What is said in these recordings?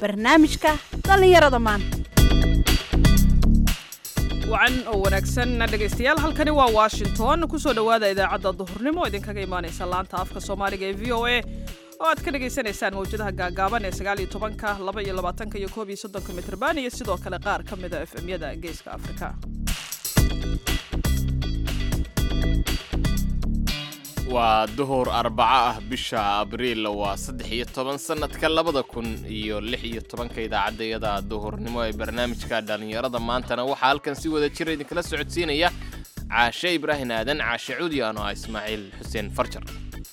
barnaamijka dhallinyarada maanta wacan oo wanaagsan dhegaystayaal halkani waa washington kusoo dhowaada idaacadda duhurnimo idinkaga imaanaysa laanta afka soomaaliga ee v o a oo aad ka dhagaysanaysaan mawjadaha gaagaaban ee sagaal iyo tobanka laba iyo labaatanka iyo koob iyo soddonka mitrban iyo sidoo kale qaar ka mida f m-yada geeska afrika waa duhur arbaco ah bisha abriil waa saddex iyo toban sannadka labada kun iyo lix iyo tobanka idaacaddayada duhurnimo ee barnaamijka dhallinyarada maantana waxaa halkan si wada jira idinkala socodsiinaya caashe ibraahim aadan caashe cuudi ano ah ismaaciil xuseen farjar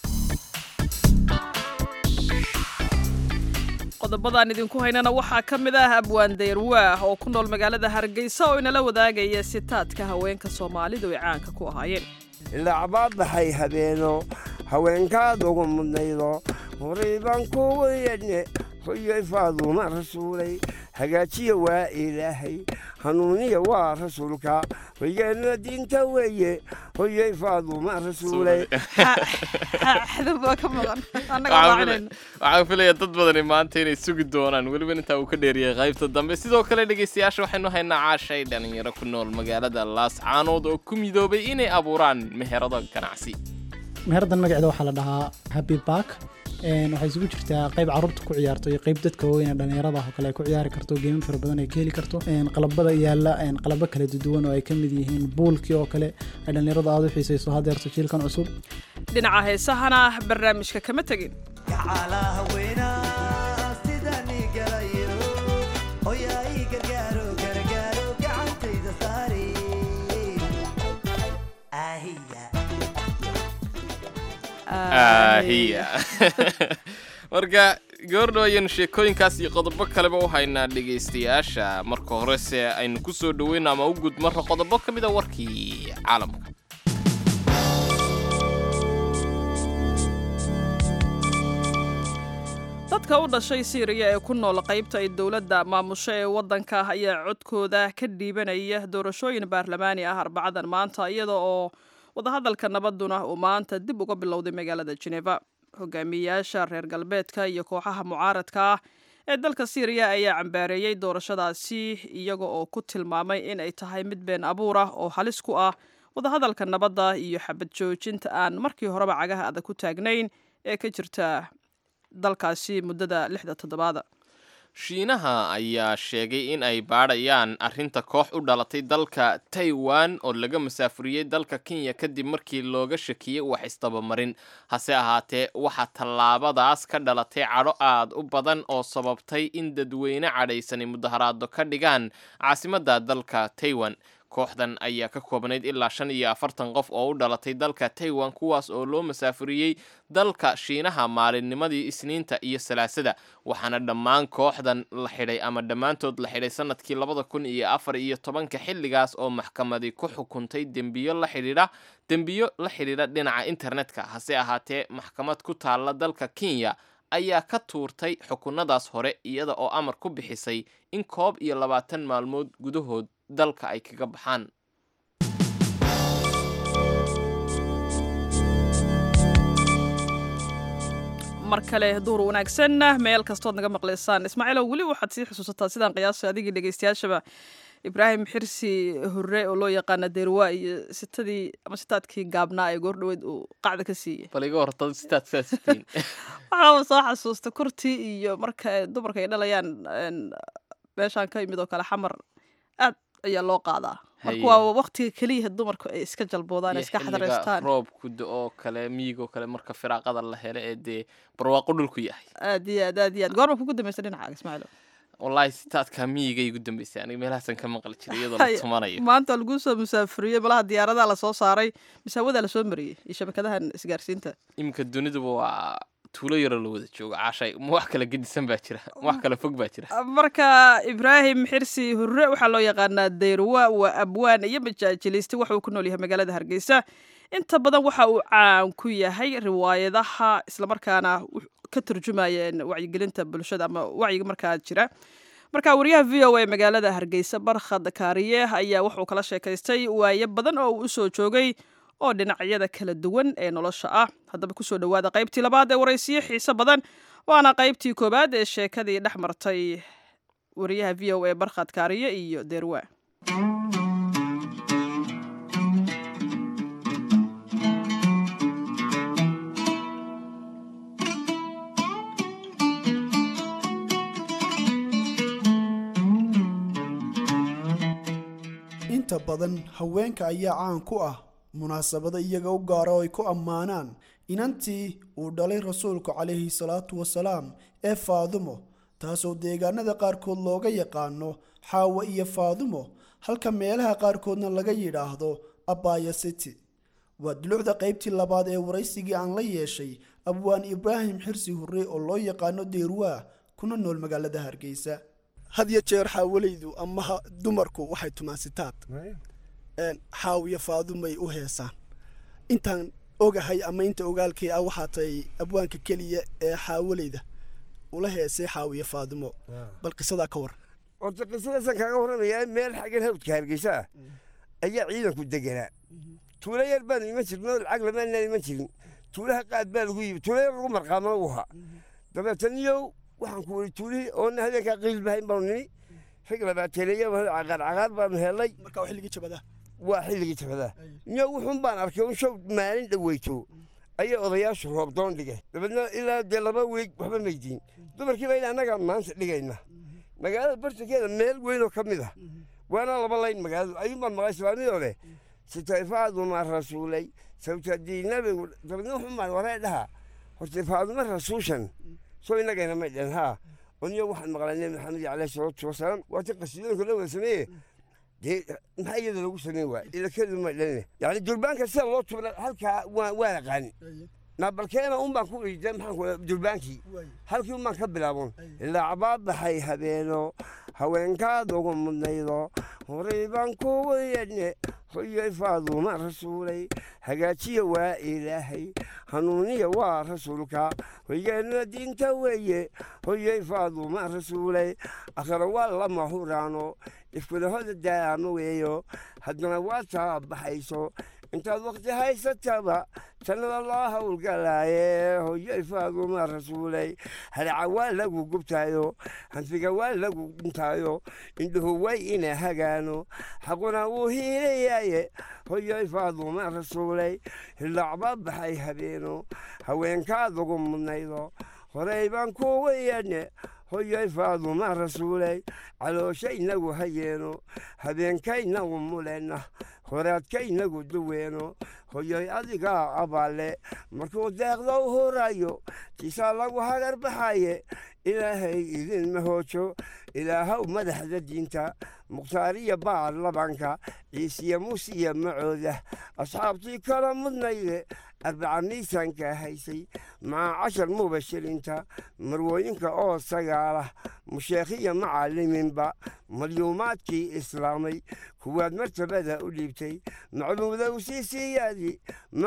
qodobadaan idinku haynana waxaa ka mid ah abwaan dayrwaah oo ku nool magaalada hargeysa oo inala wadaagaya sitaadka haweenka soomaalidu ay caanka ku ahaayeen ilacbaad baxay habeeno haweenkaad ugu mudnaydo horay baan kugu yedhne hoyoy faaduuma rasuulay hagaajiya waa ilaahay hanuuniya waa rasuulka hoygeenna diinta weeye hoyoy faaduuma rasuulay xadabaa ka maqan annaga maacinayno waxaan filaya dad badani maanta inay sugi doonaan weliba intaa uu ka dheeriyay qaybta dambe sidoo kale dhegaystayaasha waxaynu haynaa caashay dhalinyaro ku nool magaalada laascaanood oo ku midoobay inay abuuraan meherado ganacsi meherdan magaceeda waxaa la dhahaa happy bark waxay isugu jirtaa qayb carruurta ku ciyaarto iyo qayb dadka waaweyn ee dhallinyarada oo kale ay ku ciyaari karto geemo fara badan ay ka heli karto qalabada yaalla qalabo kala duwan oo ay ka mid yihiin buulkii oo kale ay dhallinyarada aada u xiisayso hadeerto jiilkan cusub dhinaca heesahana barnaamijka kama tegin ahiya marka gabardhow ayaynu sheekooyinkaas iyo qodobo kaleba u haynaa dhegaystayaasha marka horese aynu ku soo dhoweyno ama u gud marra qodobo ka mid a warkii caalamka dadka u dhashay siiriya ee ku nool qaybta ay dowladda maamusho ee waddanka ayaa codkooda ka dhiibanaya doorashooyin baarlamaani ah arbacadan maanta iyada oo wadahadalka nabaduna uu maanta dib uga bilowday magaalada jeneva hogaamiyayaasha reer galbeedka iyo kooxaha mucaaradka ah ee dalka siiriya ayaa cambaareeyey doorashadaasi iyaga oo ku tilmaamay in ay tahay mid been abuur ah oo halis ku ah wadahadalka nabadda iyo xabad joojinta aan markii horeba cagaha adag ku taagnayn ee ka jirta dalkaasi muddada lixda toddobaada shiinaha ayaa sheegay in ay baadhayaan arrinta koox u dhalatay dalka taiwan oo laga masaafuriyey dalka kenya kadib markii looga shakiyey wax isdabamarin hase ahaatee waxaa tallaabadaas ka dhalatay cadho aad u badan oo sababtay in dadweyne cadhaysani mudaharaado ka dhigaan caasimadda dalka taiwan kooxdan ayaa ka koobnayd ilaa shan iyo afartan qof oo u dhalatay dalka taiwan kuwaas oo loo masaafuriyey dalka shiinaha maalinnimadii isniinta iyo salaasada waxaana dhammaan kooxdan la xidhay ama dhammaantood la xidhay sanadkii labada kun iyo afar iyo tobanka xilligaas oo maxkamadi ku xukuntay dembiyo la xidhiidha dembiyo la xidhiidha dhinaca internetka hase ahaatee maxkamad ku taalla dalka kenya ayaa ka tuurtay xukunadaas hore iyada oo amar ku bixisay in koob iyo labaatan maalmood gudahood dalka ay kaga baxaan mar kale duur wanaagsan meel kastood naga maqlaysaan ismaaciilow weli waxaad sii xusuusataa sidaan qiyaasay adigii dhegaystayaashaba ibraahim xirsi hurre oo loo yaqaana deerwa iyo sitadii ama sitaadkii gaabnaa ee goordhaweyd uu qacda ka siiyey bal iga horta sitaad saasitiin waxaaba soo xasuusta kurtii iyo marka dumarka ay dhalayaan meeshaan ka yimid oo kale xamar aad ayaa loo qaadaa marka waa waktiga keliya dumarku ay iska jalboodaan ay iska xadareystaan roobku oo kale miigoo kale marka firaaqada la helo ee dee barwaaqo dhulku yahay aad iyo aad aad iyo aad goorma kugu dambaysa dhinacaaga ismaaciil wallaahi sitaadka miyiga igu dambeysay aniga meelahaasan ka maqli jiray iyadoo la tumanayo maanta waa laguu soo musaafuriyey malaha diyaaradaha lasoo saaray misaawadaa lasoo mariyey iyo shabakadahan isgaarsiinta iminka duniduba waa tuulo yaroo la wada joogo caashay ma wax kala gedisan baa jira ma wax kala fog baa jira marka ibraahim xirsi hurre waxaa loo yaqaanaa dayruwa waa abwaan iyo majaajiliste waxa uu ku nool yahay magaalada hargeysa inta badan waxa uu caan ku yahay riwaayadaha islamarkaana ka turjumayeen wacyigelinta bulshada ama wacyiga markaa jira marka wariyaha v o a magaalada hargeysa barkhad kaariye ayaa wuxuu kala sheekaystay waayo badan oo uu usoo joogay oo dhinacyada kala duwan ee nolosha ah haddaba kusoo dhowaada qaybtii labaad ee waraysiyo xiise badan waana qaybtii koowaad ee sheekadii dhex martay wariyaha v o a barkhad kaariye iyo deerwa inta badan haweenka ayaa caan ku ah munaasabado iyaga u gaara oo ay ku ammaanaan inantii uu dhalay rasuulku calayhi salaatu wasalaam ee faadumo taasoo deegaanada qaarkood looga yaqaano xaawo iyo faadumo halka meelaha qaarkoodna laga yidhaahdo abaya city waa dulucda qaybtii labaad ee waraysigii aan la yeeshay abwaan ibraahim xirsi hurre oo loo yaqaano deerwaa kuna nool magaalada hargeysa had iyo jeer xaawalaydu ama dumarku waxay tumaasitaad xaaw iyo faadumay u heesaan intaan ogahay ama inta ogaalkay ah waxaa tahay abwaanka keliya ee xaawalayda ula heesay xaaw iyo faadumo bal qisadaa ka war horta qisadaasan kaaga warramayaa meel xaggan hawdka hargeysa ah ayaa ciidanku deganaa tuulo yar baanu iman jirnoo lacag lamaanaan iman jirin tuulaha qaad baa lagu yimi tuulo yar lagu marqaamana u ahaa dabeetan iyow waxaan ku weri tuulihii oona habeenkaa qiilbahayn baanu nimi rag labaateeleeya caqaar caqaar baanu helay marka waa xilligii jabadaa waa xilligii jabadaa iyo wuxuun baan arkay un show maalin dhaweyto ayay odayaashu roobdoon dhigay dabeedna ilaa dee laba weeg waxba maydiin dumarkii baa ilaa annagaa maanta dhigayna magaalada bartankeeda meel weynoo ka mid ah waana laba layn magaaladu ayuunbaan maqlay islaamiyoo leh sitayfaaduma rasuulay sawtadii nabigu dabeedna wuxuun baan waree dhaha horta faaduma rasuushan soo innagayna may dhen haa oniyo waxaan maqlay nebi maxamed caleyhi salaatu wasalaam waati qasiidooyinka la wada sameeye dee maxaa iyada lagu sameyn waay ilakadu may dhalne yani durbaanka sida loo tubna halkaa waa waa aqaani naabalkeena un baan ku iida maxaan ku durbaankii halkii un baan ka bilaabon lacbaa baxay habeeno haweenkaad ugu mudnaydo horay baan kugu yedhne hoyoy faaduma rasuulay hagaajiya waa ilaahay hanuuniya waa rasuulka hoygeena diinta weeye hoyoy faaduma rasuulay akhira waa lama huraano ifkudahoda daama weeyo haddana waa taa baxayso intaad wakti haysataba jannada loo howlgalaaye hoyoy faaduma rasuulay haraca waa lagu gubtaayo hanfiga waa lagu dhintaayo indhuhu way ina hagaano xaquna wuu hiilayaaye hoyoy faaduma rasuulay hillacba baxay habeeno haweenkaad ugu mudnaydo horey baan kugu yeedhne hoyoy faaduma rasuulay calooshainagu hayeeno habeenkaynagu mulena horaadkaynagu duweeno hoyoy adigaa abaale markuu deeqda u hurayo tiisaa lagu hagar baxaye ilaahay idinma hoojo ilaahow madaxda diinta mukhtaariya baar labanka ciisiya muusiya macooda asxaabtii kala mudnayde arbaca miisaanka haysay maca cashar mubashirinta marwooyinka oo sagaalah musheekhiya macalimiinba malyuumaadkii islaamay kuwaad martabada u dhiibtay macluudow sii siiyaadi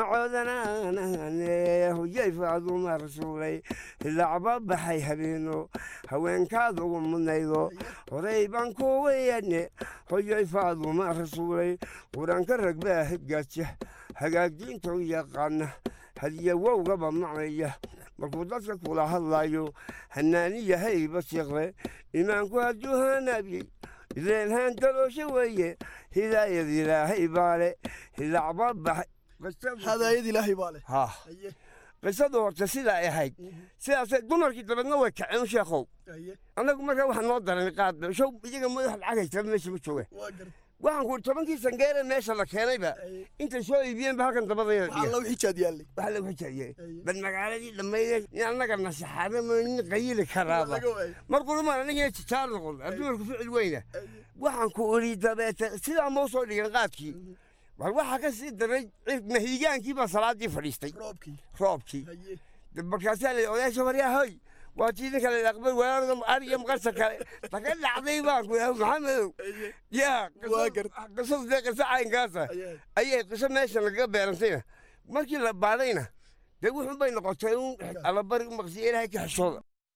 macoodanaanane hoyay faaduma rasuulay hilacba baxay habeeno haweenkaad ugu mudnaydo horey baan kugu yeedhne hoyay faaduma rasuulay qur-aanka ragbaa hegaaja hagaagdiinta u yaqaana hadiya wowgaba macnaya markuu dadka kula hadlayo hanaaniya hayba siqre imaanku hadduu hanaabiyey ileenhaan daloosho weeye hidaayad ilaahay baale hilacba baxay hadaayad ilaahay baa leh ha qisadu horta sidaa ay ahayd sidaasay dumarkii dabeedna way kaceen sheekhow annagu markaa waxaa noo daran qaad show iyaga madax lacag haysta meesha ma jooga waxaan ku tobankii sangeere meesha la keenayba intay soo iibiyeen ba halkan dabadayda dhiga alla xijaad yaallay waxaa lagu xijaabiyey bal magaaladii dhammayde in annaga nasaxaadama nin qayili karaaba markuumaan anigina jijaar noqon adduunku ficil weyna waxaan ku uli dabeete sidaa mau soo dhigan qaadkii bal waxaa ka sii daray mahiigaankii baa salaadii fadhiistay roobkii roobkii markaasaa la odaasha waryaa hoy waa tii ninka la aqbal walaal ariga maqarsa kale taka dhacday baan ku yahay maxamedow yaa qisadu dee qiso caynkaasa ayay qiso meesha lagaga beerantayna markii la baadhayna dee wuxun bay noqotay un allabari u maqsiya ilaahay ka xishooda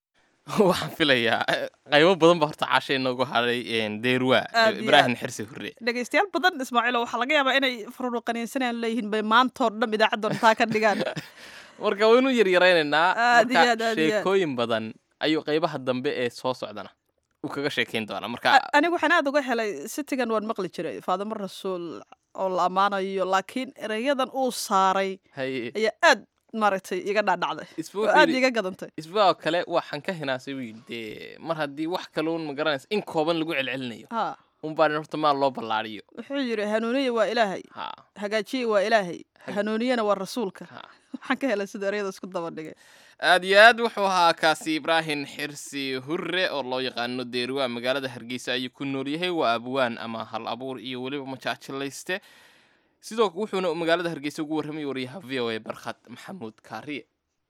waxaan filayaa eh, qaybo badan ba horta caasha inoogu hadhay een, deerwa Aad iyo ibraahim xirsi hurre dhegaystayaal badan ismaaciilo waxaa laga yaabaa inay fururuqaniinsanayaan leeyihiin bay maantoo dhan idaacaddoon taa ka dhigaan marka waynu yaryaraynaynaa Aad iyo marka aad, aad iyo aad. sheekooyin badan ayuu qaybaha dambe ee soo socdana uu kaga sheekayn doonaa marka A- anigu waxaan aad uga helay sitigan waan maqli jiray faadimo rasuul oo la ammaanayo laakiin erayadan uu saaray haye ayaa aad maaragtay iga dhaadhacday isba oo wuxuu aad yidhi- iga gadantay isbaa kale waxaan ka hinaasay buu yidhi dee mar haddii wax kaloon ma garanaysa in kooban lagu celcelinayo ha unbaa horta maal loo ballaariyo wuxuu yidhi hanuuniya waa ilaahay ha hagaajiya waa ilaahay hanuuniyana waa rasuulka ha waxaan ka helay sida erayada isku daba dhigay aad iyo aad wuxuu ahaa kaasi ibraahim xirsi hurre oo loo yaqaano deerwa magaalada hargeysa ayuu ku nool yahay waa abwaan ama hal abuur iyo weliba majaajilayste sidoo wuxuuna magaalada hargeysa ugu warramay wariyaha v o a barkhad maxamuud kaariye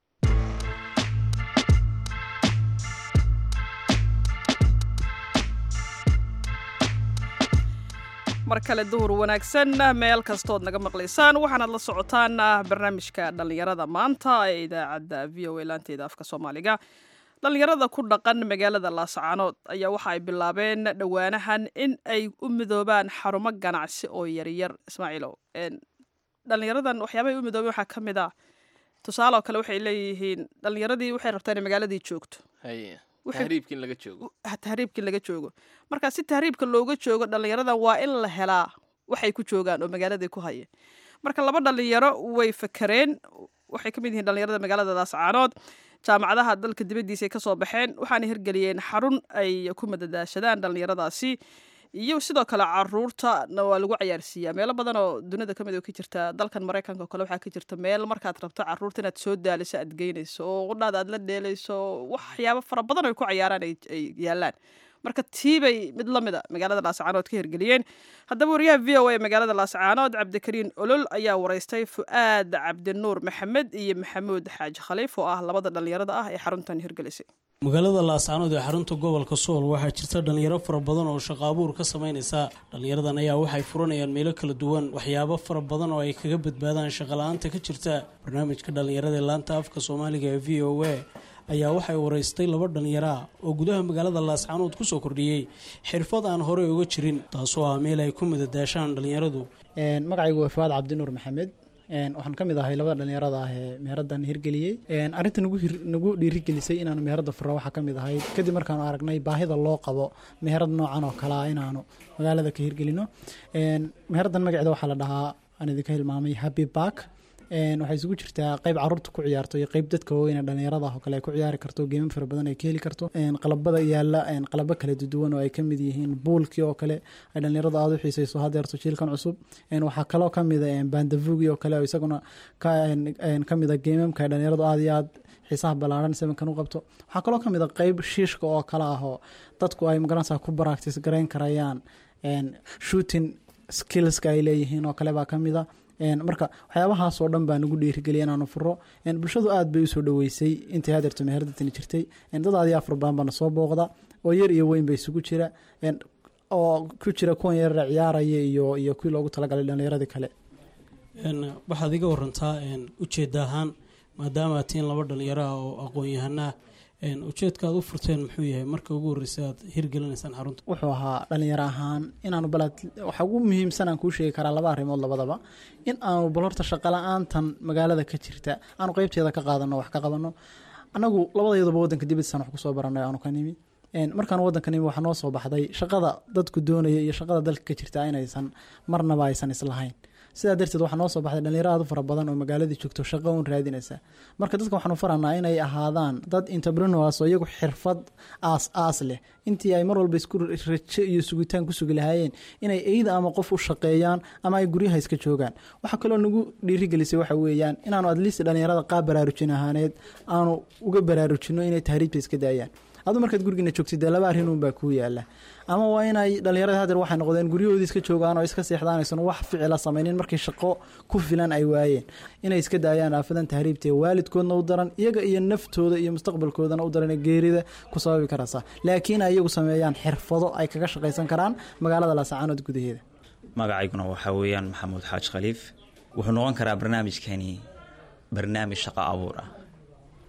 mar kale duhur wanaagsan meel kastood naga maqlaysaan waxaanaad la socotaan barnaamijka dhallinyarada maanta ee idaacadda v o a laanteeda afka soomaaliga dhallinyarada ku dhaqan magaalada laascaanood ayaa waxa ay bilaabeen dhowaanahan in ay u midoobaan xarumo ganacsi oo yaryar ismaaciilow een, dhallinyaradan waxyaabahay u midoobeen waxaa ka mid ah tusaale oo kale waxay leeyihiin dhallinyaradii waxay rabtaa inay magaaladii joogto haye Wuxuu- tahriibka in laga joogo tahriibkii laga joogo marka si tahriibka looga joogo dhallinyarada waa in la helaa waxay ku joogaan oo magaaladii ku haya marka laba dhallinyaro way fakareen waxay ka mid yihiin dhallinyarada magaalada laascaanood jaamacadaha dalka dibaddiisa ay kasoo baxeen waxaana hirgeliyeen xarun ay ku madadaashadaan dhallinyaradaasi iyo sidoo kale caruurtana waa lagu cayaarsiiyaa meelo badan oo dunida ka mid oo ka jirta dalkan maraykanka oo kale waxaa ka jirta meel markaad rabto caruurta inaad soo daaliso aad geynayso oo qudhaada aad la dheelayso waxyaabo fara badan oo ay ku cayaaraan ay ay yaalaan marka tiibay mid la mida magaalada laascaanood ka hirgeliyeen haddaba wariyaha v o a magaalada laascaanood cabdikariin olol ayaa waraystay fu'aad cabdinuur maxamed iyo maxamuud xaaji khaliif oo ah labada dhallinyarada ah ee xaruntan hirgelisay magaalada laascaanood ee xarunta gobolka sool waxaa jirta dhalinyaro fara badan oo shaqo abuur ka sameynaysa dhalinyaradan ayaa waxay furanayaan meelo kala duwan waxyaabo fara badan oo ay kaga badbaadaan shaqala-aanta ka jirta barnaamijka dhalinyarada ee laanta afka soomaaliga ee v o a ayaa waxay waraystay laba dhalinyaro ah oo gudaha magaalada laascaanood kusoo kordhiyey xirfad aan horey uga jirin taasoo ah meel ay ku madadaashaan dhalinyaradu Een, magacaygu waa fawaad cabdinuur maxamed Een, waxaan ka mid ahay labada dhalinyarada ah ee meheraddan hirgeliyey Een, arrinta nagu hir- nagu dhiirigelisay inaanu meheradda furo waxaa ka mid ahayd kadib markaanu aragnay baahida loo qabo meherad noocan oo kale ah inaanu magaalada ka hirgelino Een, meheraddan magaceeda waxaa la dhahaa aan idinka hilmaamay happy park Een, waxay isugu jirtaa qayb caruurta ku ciyaarto iyo qayb dadka waaweyn ee dhalinyarada ah oo kale ay ku ciyaari karto geemo fara badan ay ka heli karto Een, qalabada yaala een, qalabo kala duwan oo ay ka mid yihiin buulkii oo kale ay dhalinyarada aada u xiiseyso hadeerto jiilkan cusub Een, waxaa kaloo ka mid a bandavugi oo kale oo isaguna ka een, een, ka mid a geemamka ay dhalinyaradu aada iyo aad xiisaha ballaaran sebankan u qabto waxaa kaloo ka mid a qayb shiishka oo kale ah oo dadku ay magaranaysaa ku practice garayn karayaan Een, shooting skillska ay leeyihiin oo kale baa ka mid a Een, marka waxyaabahaas oo dhan baa nagu dhiirigeliya inaanu furo Een, bulshadu aad bay usoo dhaweysay intii hadeerto meherdatani jirtay Een, dad aad iyo afar badan baana soo booqda oo yar iyo weyn bay isugu jira Een, oo ku jira kuwan yarara ciyaaraya iyo iyo kuwii loogu talagalay dhalinyaradii kale Een, waxaad iga warantaa een, ujeedda ahaan maadaama aad tihiin laba dhalinyaro ah oo aqoon-yahanaa een, ujeedka aad u furteen muxuu yahay marka ugu horreysay aad hirgelinaysaan xarunta wuxuu ahaa dhalinyaro ahaan inaanu bal waxa ugu muhiimsan aan kuu sheegi karaa laba arrimood labadaba in aanu bal horta shaqo la-aantan magaalada ka jirta aanu qeybteeda ka qaadano wax ka qabano annagu labadeeduba waddanka dibadiisaan wax kusoo baranay aanu ka nimi Een, markaan waddanka nimi waxaa noo soo baxday shaqada dadku doonaya iyo shaqada dalka ka jirta inaysan marnaba aysan islahayn sidaa darteed waxaa noo soo baxday dhalinyaro aad u fara badan oo magaaladii joogto shaqo uun raadinaysa marka dadka waxaanu faranaa inay ahaadaan dad entrepreneurs oo iyagu xirfad aas aas leh intii ay mar walba isku rajo iyo sugitaan ku sugi lahaayeen inay eyda ama qof u shaqeeyaan ama ay guryaha iska joogaan waxaa kaloo nagu dhiirigelisay waxa weeyaan inaanu adliist dhalinyarada qaab baraarujin ahaaneed aanu uga baraarujino inay tahriibta iska daayaan adu markaad gurigiina joogtid dee laba arrin uun baa kuu yaala ama waa inay dhalinyarada hadeer waxay noqdeen guryahoodii iska joogaan oo iska seexdaan aysan wax ficila samaynin markii shaqo ku filan ay waayeen inay iska daayaan aafadan tahriibta ee waalidkoodna u daran iyaga iyo naftooda iyo mustaqbalkoodana u daran ee geerida ku sababi karaysa laakiin ay iyagu sameeyaan xirfado ay kaga shaqaysan karaan magaalada laasacaanood gudaheeda magacayguna waxaa weeyaan maxamuud xaaj khaliif wuxuu noqon karaa barnaamijkani barnaamij shaqo abuur ah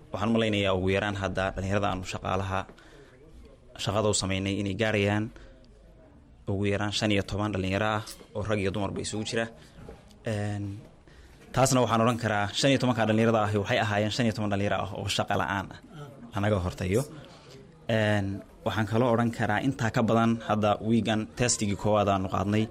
waxaan u malaynayaa ugu yaraan hadda dhallinyarada aanu shaqaalaha shaqada u sameynay inay gaarayaan ugu yaraan shan iyo toban dhallinyaro ah oo rag iyo dumarba isugu jira Een, taasna waxaan odhan karaa shan iyo tobanka dhallinyarada ahi waxay ahaayeen shan iyo toban dhallinyaro ah oo shaqa la-aan ah anaga hortayo Een, waxaan kaloo odhan karaa intaa ka badan hadda wiigan testigii koowaad aanu qaadnay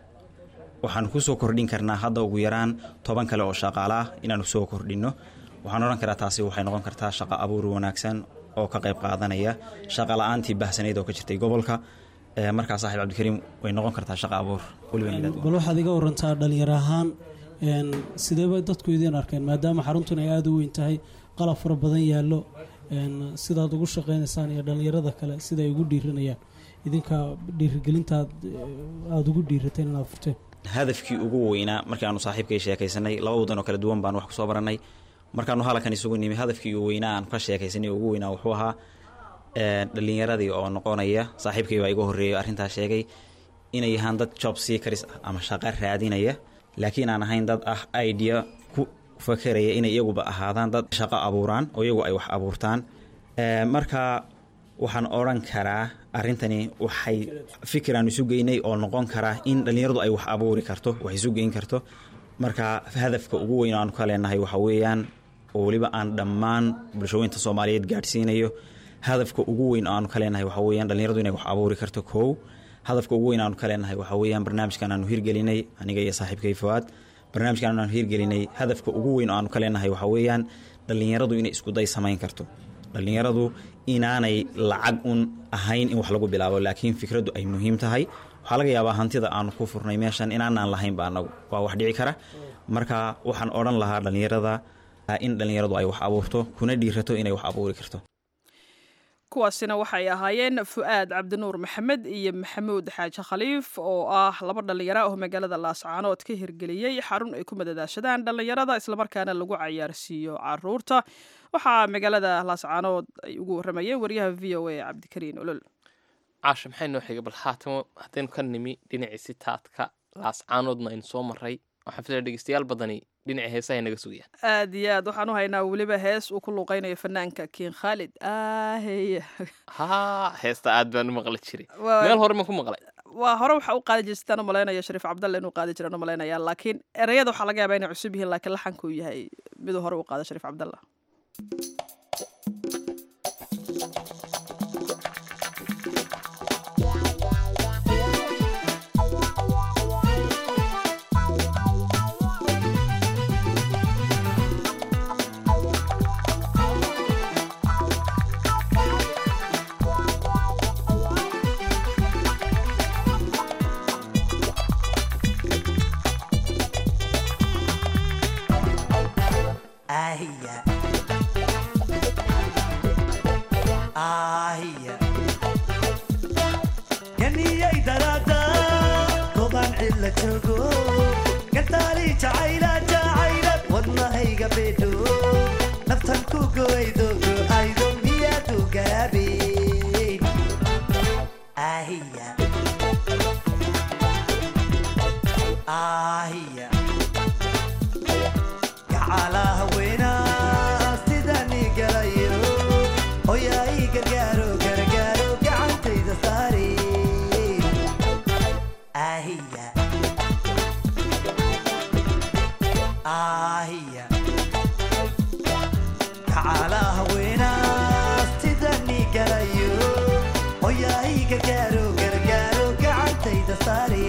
waxaan kusoo kordhin karnaa hadda ugu yaraan toban kale oo shaqaale ah inaanu soo kordhino waxaan odhan karaa taasi waxay noqon kartaa shaqo abuur wanaagsan oo ka qayb qaadanaya shaqa la-aantii bahsanayd oo ka jirtay gobolka Ee, markaa saaxiib cabdikariim way noqon kartaa shaqa abuur weliba inaad bal waxaad iga warantaa dhalinyaro ahaan een, sideeba dadku idiin arkeen maadaama xaruntun ay aada u weyn tahay qalab fara badan yaallo een, sidaad ugu shaqaynaysaan iyo dhalinyarada kale sida ay ugu dhiiranayaan idinka dhiirigelintaad eh, aada ugu dhiirateen inaad furteen hadafkii ugu weynaa markii aanu saaxiibkay sheekaysanay laba wadan oo kala duwan baan wax kusoo baranay markaanu halkan isugu nimi hadafkii ugu weynaa aan ka sheekaysanay oo ugu weynaa wuxuu ahaa ee, dhallinyaradii oo noqonaya saaxiibkay baa iga horreeyay arrintaas sheegay inay yahaan dad job seekers ah ama shaqo raadinaya laakiin aan ahayn dad ah idea ku fakeraya inay iyaguba ahaadaan dad shaqo abuuraan oo iyagu ay wax abuurtaan Ee, marka waxaan odhan karaa arrintani waxay fikiraan isu geynay oo noqon karaa in dhallinyaradu ay wax abuuri karto wax isu geyn karto marka hadafka ugu weyn oo aanu ka leenahay waxa weeyaan oo weliba aan dhammaan bulshooyinta soomaaliyeed gaadhsiinayo hadafka ugu weyn oo aanu ka leenahay waxa weeyaan dhallinyaradu inay wax abuuri karto kow hadafka ugu weyn aanu ka leenahay waxa weeyaan barnaamijkan aanu hirgelinay aniga iyo saaxiibkay fawaad barnaamijkan aanu hirgelinay hadafka ugu weyn oo aanu ka leenahay waxa weeyaan dhallinyaradu inay iskuday samayn karto dhallinyaradu inaanay lacag un ahayn in wax lagu bilaabo laakiin fikraddu ay muhiim tahay waxaa laga yaabaa hantida aanu ku furnay meeshan inaanaan lahaynba anagu waa wax dhici kara marka waxaan odhan lahaa dhallinyarada in dhallinyaradu ay wax abuurto kuna dhiirato inay wax abuuri karto kuwaasina waxay ahaayeen fu'aad cabdinuur maxamed iyo maxamuud xaaji khaliif oo ah laba dhallinyaro ah oo magaalada laascaanood ka hirgeliyey xarun ay ku madadaashadaan dhallinyarada islamarkaana lagu cayaarsiiyo caruurta waxaa magaalada laascaanood ay ugu waramayeen wariyaha v o a cabdikariin olol caasha maxay noo xigay bal haatamo haddaynu ka nimi dhinacii sitaadka laascaanoodna aynu soo maray waxaan filaya dhegeystayaal badani dhinacii heesahay naga sugayaan aad iyo aad waxaan u haynaa weliba hees uu ku luuqeynayo fanaanka kiin khaalid ahey haa heesta aad baan u maqli jiray Waa- meel hore ma ku maqlay waa hore waxaa u qaadi jirtaan u malaynaya shariif cabdalle inuu qaadi jiraan u malaynaya laakiin ereyada waxaa laga yaabaa inay cusub yihiin laakiin laxanka uu yahay miduu hore u qaada shariif cabdalla Ahia. Ahia. Ganiyay darada toban cilla joogo gataali jacayla jacayla wadnahayga bedho naftan ku goydo aydo miyadu gaabin Ahia. Ahia. gacalaha weynaa sidani galayo hoyaa ii gargaaro gargaaro gacantayda saari ahiya ahiya gacalaha weynaa sidani galayo hoyaa ii gargaaro gargaaro gacantayda saari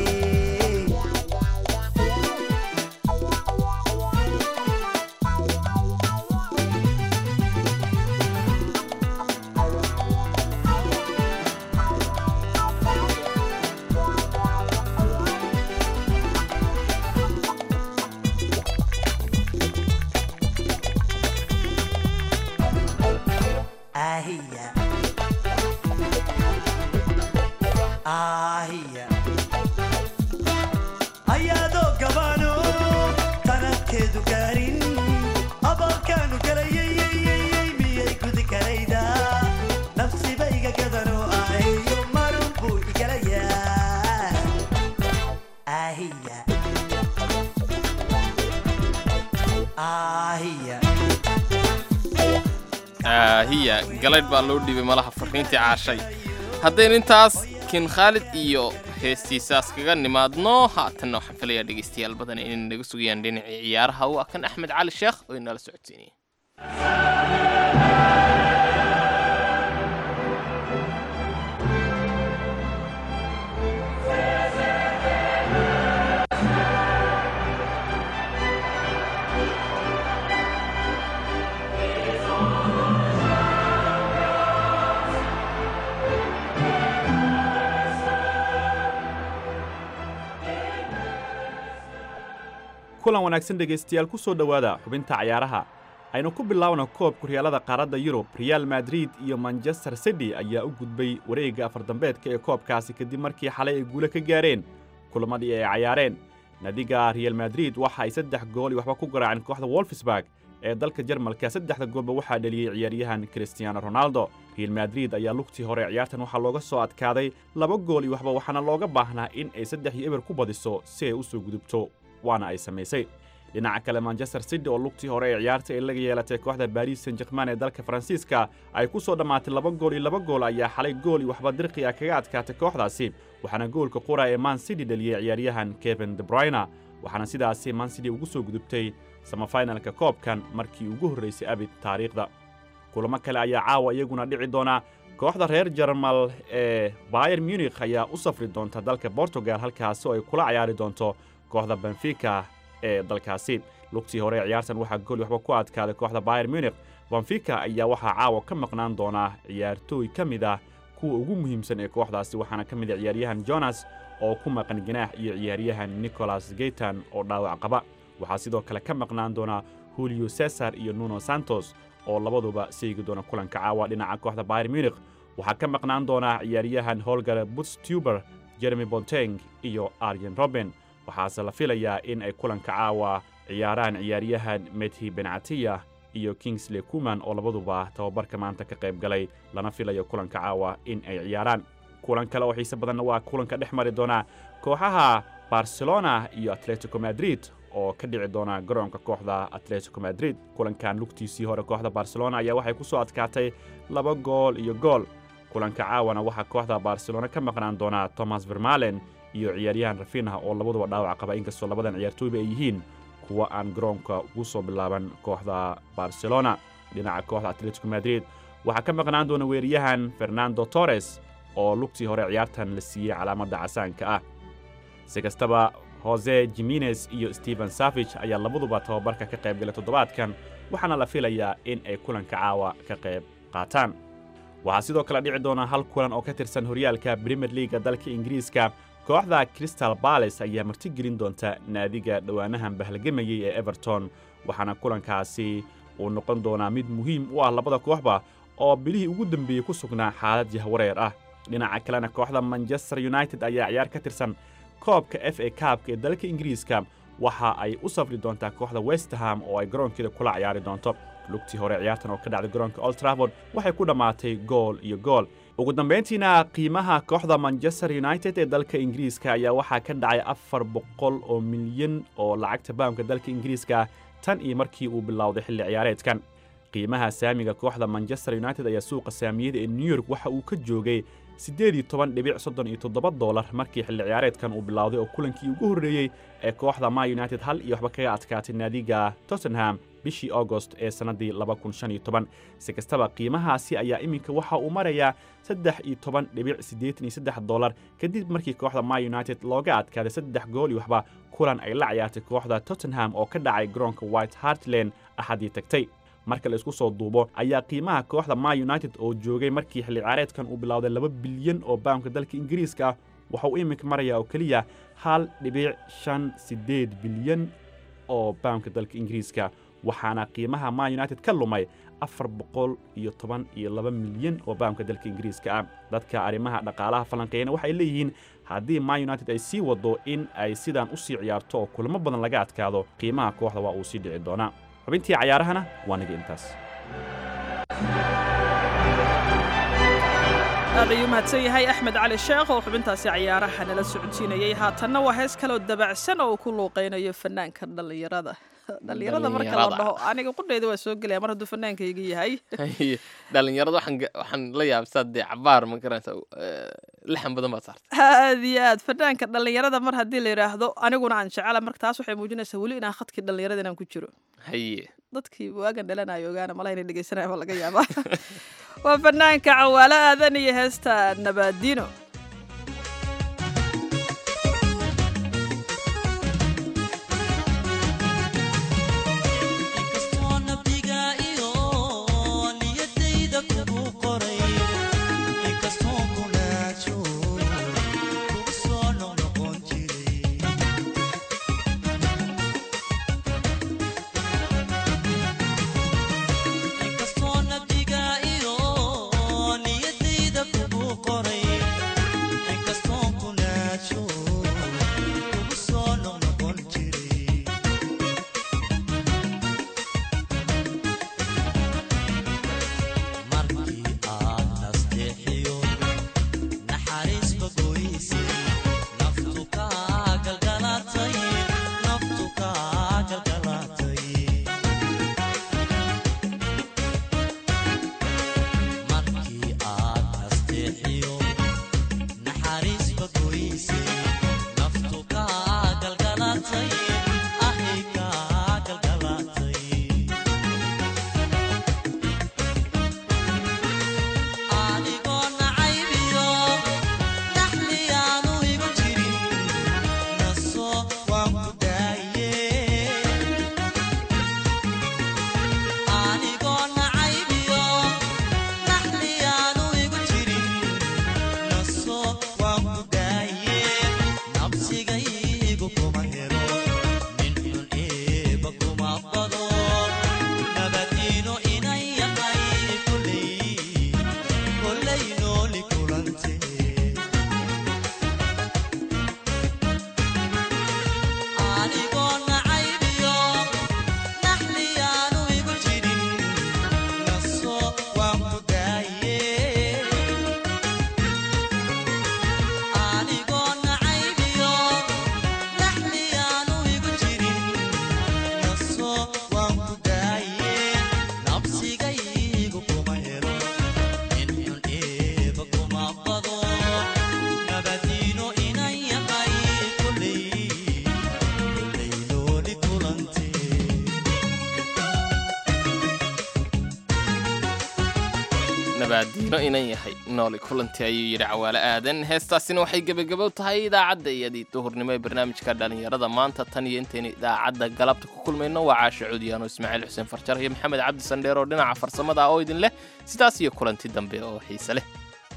Ahia. Ahia. Ayadoo gabaano tarankeedu gaarin abaalkaanu galayayayayay miyay gudi karayda nafsiba iga gadano ahayo marun buu igalayaa ahiya ahiya hiya galaydh baa loo dhiibay malaha fariintii caashay haddaynu intaas kin khaalid iyo heestiisaas kaga nimaadno haatanna waxaan filayaa dhegaystayaal badan inay naga sugayaan dhinacii ciyaaraha waa kan axmed cali sheekh oo inala socodsiinaya kulan wanaagsan dhegaystayaal ku soo dhowaada xubinta cayaaraha aynu ku bilaabno koobka horyaalada qaaradda yurub real madrid iyo manchester city ayaa u gudbay wareegga afardambeedka ee koobkaasi kadib markii xalay ay guulo ka gaareen kulamadii ay cayaareen nadiga real madrid waxa ay saddex gool iyo waxba ku garaaceen kooxda wolfsburg ee dalka jarmalka saddexda goolba waxaa dheliyey ciyaaryahan cristiano ronaldo real madrid ayaa lugtii hore ciyaartan waxaa looga soo adkaaday laba gool iyo waxba waxaana looga baahnaa in ay saddex iyo eber ku badiso si ay u soo gudubto waana ay samaysay dhinaca kale manchester city oo lugtii hore ee ciyaarta ay laga yeelatay kooxda baris san jerman ee dalka faransiiska ay ku soo dhammaatay laba gool iyo laba gool ayaa xalay gool iyo waxba dirqi ah kaga adkaatay kooxdaasi waxaana goolka qura ee man city dhaliyey ciyaaryahan kevin debruyner waxaana sidaasi man city ugu soo gudubtay samafinalka koobkan markii ugu horraysay abid taariikhda kulamo kale ayaa caawa iyaguna dhici doona kooxda reer jarmal ee bayer munikh ayaa u safri doonta dalka bortugal halkaasi oo ay kula cayaari doonto kooxda benfica ee dalkaasi lugtii hore ee ciyaartan waxaa gool waxba ku adkaaday kooxda bayer munikh benfica ayaa waxaa caawa ka maqnaan doonaa ciyaartooy ka mid ah kuwa ugu muhiimsan ee kooxdaasi waxaana ka mid ah ciyaaryahan jonas oo ku maqan ganaax iyo ciyaaryahan nicholas geytan oo dhaawac qaba waxaa sidoo kale ka maqnaan doonaa julio cesar iyo nuno santos oo labaduba seegi doona kulanka caawa dhinaca kooxda bayer munikh waxaa ka maqnaan doonaa ciyaaryahan holgar butstuber jeremy bonteng iyo arjen roben waxaase la filayaa in ay kulanka caawa ciyaaraan ciyaaryahan medhi bencatiya iyo kingsley kuman oo labaduba tababarka maanta ka qayb galay lana filayo kulanka caawa in ay ciyaaraan kulan kale oo xiise badanna waa kulanka dhex mari doonaa kooxaha barcelona iyo atletico madrid oo ka dhici doona garoonka kooxda atletico madrid kulankan lugtiisii hore kooxda barcelona ayaa waxay ku soo adkaatay laba gool iyo gool kulanka caawana waxaa kooxda barcelona ka maqnaan doonaa thomas vermalen iyo ciyaaryahan rafinah oo labaduba dhaawac qaba inkastoo labadan ciyaartooyba ay yihiin kuwa aan garoonka ugu soo bilaaban kooxda barcelona dhinaca kooxda atletico madrid waxaa ka maqnaan doona weeryahan fernando torres oo lugtii hore ciyaartan la siiyey calaamadda casaanka ah si kastaba hose jimenez iyo stephen savich ayaa labaduba tababarka ka qayb galay toddobaadkan waxaana la filayaa in ay kulanka caawa ka qayb qaataan waxaa sidoo kale dhici doona hal kulan oo ka tirsan horyaalka brimier liaga dalka ingiriiska kooxda crystal bales ayaa martigelin doonta naadiga dhowaanahan bahlagamayey ee everton waxaana kulankaasi uu noqon doonaa mid muhiim u ah labada kooxba oo bilihii ugu dambeeyey ku sugnaa xaalad jahwareer ah dhinaca kalena kooxda manchester united ayaa ciyaar ka tirsan koobka f a kaabka ee dalka ingiriiska waxa ay u safri doontaa kooxda westham oo ay garoonkeeda kula ciyaari doonto lugtii hore ciyaartan oo ka dhacday garoonka old trafford waxay ku dhammaatay gool iyo gool ugu dambayntiina qiimaha kooxda manchester united ee dalka ingiriiska ayaa waxaa ka dhacay afar boqol oo milyan oo lacagta baamka dalka ingiriiska tan iyo markii uu bilowday xilli ciyaareedkan qiimaha saamiga kooxda manchester united ayaa suuqa saamiyada ee new york waxa uu ka joogay siddeed iyo toban dhibic soddon iyo toddoba doolar markii xilli ciyaareedkan uu bilowday oo kulankii ugu horreeyey ee kooxda ma united hal iyo waxba kaga adkaatay naadiga tottenham bishii augost ee sannaddii si kastaba qiimahaasi ayaa iminka waxa uu marayaa saddex iyo toban dhibic siddeetan iyo saddex dollar kadib markii kooxda ma united looga adkaaday saddex gool iyo waxba kulan ay la ciyaartay kooxda tottenham oo ka dhacay garoonka white hartland axadii tagtay marka la isku soo duubo ayaa qiimaha kooxda ma united oo joogay markii xilli ciyaareedkan uu bilowday laba bilyan oo baamka dalka ingiriiska ah waxa uu iminka marayaa oo keliya hal dhibic shan siddeed bilyan oo baamka dalka ingiriiska waxaana qiimaha ma united ka lumay afar boqol iyo toban iyo laba milyan oo baamka dalka ingiriiska ah dadka arrimaha dhaqaalaha falanqeeyana waxay leeyihiin haddii ma united ay sii waddo in ay sidaan u sii ciyaarto oo kulamo badan laga adkaado qiimaha kooxda waa uu sii dhici doonaa xubintii cayaarahana waa niga intaas aad ayuu mahadsan yahay axmed cali sheekh oo xubintaasi cayaaraha nala socodsiinayay haatanna waa hees kaloo dabacsan oo uu ku luuqeynayo fanaanka dhallinyarada dhallinyarada marka la Dhallinyarada. dhaho aniga qudheyda waa soo gelaya mar hadduu fanaankayga yahay Haye, dhalinyarada waxaan ga- waxaan la yaabsaa dee cabaar ma garanaysa lixan badan baad saartay aad iyo aad fanaanka dhallinyarada mar haddii la yidhaahdo aniguna aan jecela marka taas waxay muujinaysaa weli inaan khadkii dhallinyarada inaan ku jiro haye dadkii waagan dhalanayo ogaana malaha inay dhegeysanaya ma laga yaabaa waa fanaanka cawaalo aadan iyo heesta nabaadiino inkastoo nabdiga iyo niyadayda kugu qoray inkastoo kunaajo kugu soo noqnoqon jiray inkastoo nabdiga iyo niyadayda kugu qoray inkastoo kunaajo kugu soo noqnoqon jiray markii aad nasteexiyo naxariisba goysay naftu kaa galgalatay naftu kaa galgalatay markii aad nasteexiyo naxariisba goysay naftu kaa galgalatay ahay kaa galgalatay adigoo nacaybiyo naxliyaanu igu jirin naso waan ku daaye adigoo nacaybiyo naxliyaanu igu jirin naso waan ku daaye nabsigaygu kuma helo nin xun eeba kuma bado nabadiino inan yahay kuley kolay nooli kulante adigoo nacaybiyo naxliyaanu igu jirin naso waan ku daaye adigoo nacaybiyo naxliyaanu igu jirin naso waan ku daaye nabsigaygu kuma helo nin xun eeba kuma bado nabadiino inan yahay kuley kuley nooli kulante nabaadiino inan yahay nooli kulanti ayuu yidhi cawaale aadan heestaasina waxay gebagabow tahay idaacadda iyadii duhurnimo ee barnaamijka dhallinyarada maanta tan iyo intaynu idaacadda galabta ku kulmayno waa caasha cudiyaano ismaaciil xuseen farjar iyo maxamed cabdi sandheer oo dhinaca farsamada ah oo idin leh sidaas iyo kulanti dambe oo xiise leh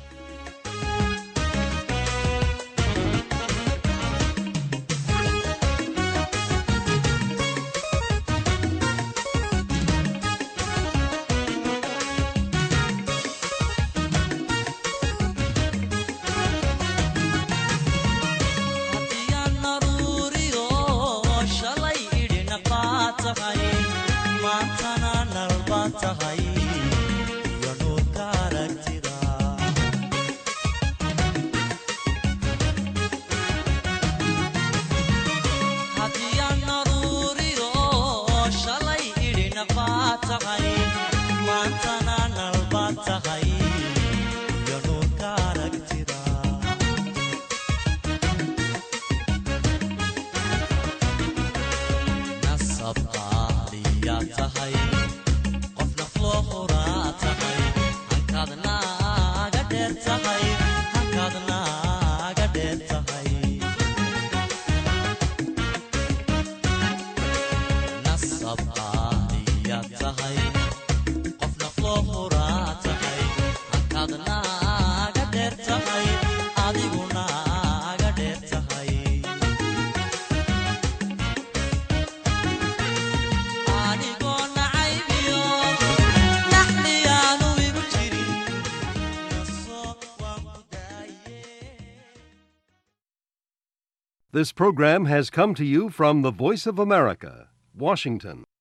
haddiyaan naruuriyo shalay idhina baa tahay maantana nalba tahay iyo nuurka aragtida haddiyaan naruuriyo shalay idhina baa tahay maantana nalba tahay iyo nuurka aragtida nasab qaaliyaa tahay qof nafloo huraa tahay hankaad naaga dheer tahay hankaad naaga dheer tahay nasab qaaliyaa tahay qof nafloo huraa tahay hankaad naaga dheer tahay adigu naaga dheer tahay adigoo nacaybiyo naxliyaanu igu jirin naso waan ku daaye This program has come to you from the Voice of America, Washington.